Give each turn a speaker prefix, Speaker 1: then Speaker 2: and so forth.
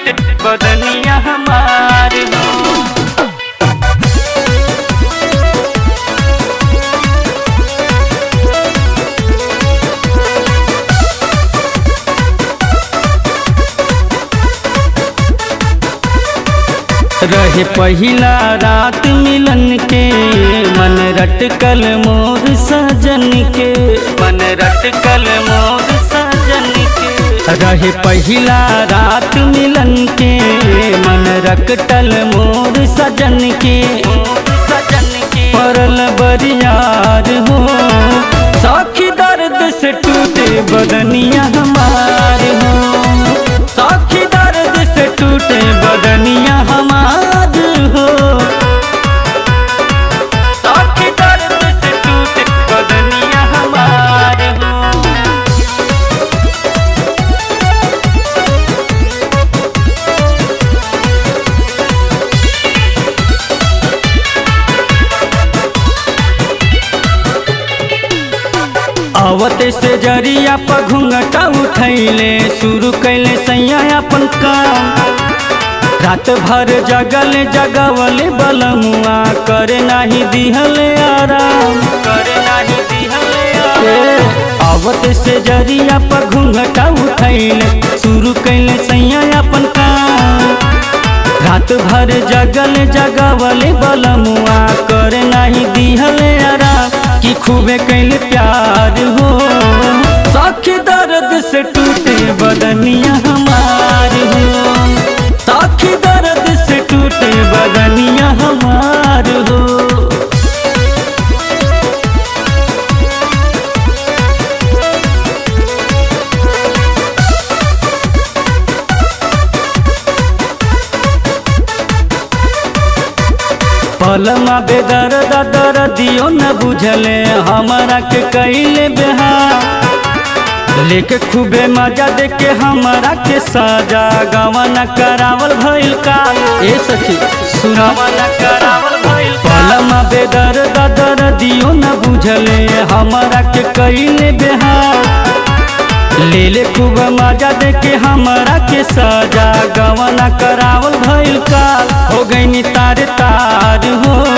Speaker 1: टूटे बदनिया हमार हो रहे पहिला रात मिलन के मन रटकल मोर सजन के मन रटकल मोर सजन के रहे पहिला रात मिलन के मन रटकल मोर सजन के सजन के परल बरियार हो साखी दर्द से टूटे बदनिया हमार हो साखी दर्द से टूटे बदनिया हमार हो साखी दर्द से टूटे बदनिया हमार हो आवते से जरिया पर घूंघटा उठैले शुरू कैले सैया अपन काम रात भर जगल जगवले बलमुआ करे नाही दिहले आराम करे नाही दिहले आराम आवत से जरिया पर घूंघटा उठैले शुरू कैले सैया अपन काम रात भर जगल जगवले बलमुआ करे नाही दिहले आराम कि खूबे कैले प्यार हो साखी दर्द से टूटे बदनिया हमार हो साखी दर्द से टूटे बदनिया हमार हो पलमा बेदर दर दियो न बुझले हमारा के कैले बिहार लेके खूबे मजा देके हमारा के सजा गवाना करावल भइल का ए सखी सुना करावल भइल पलमा बेदर दर दियो न बुझले हमारा के कैले बिहार ले ले खूब मजा देके हमारा के सजा गवाना करावल भइल का हो गई तार तार हो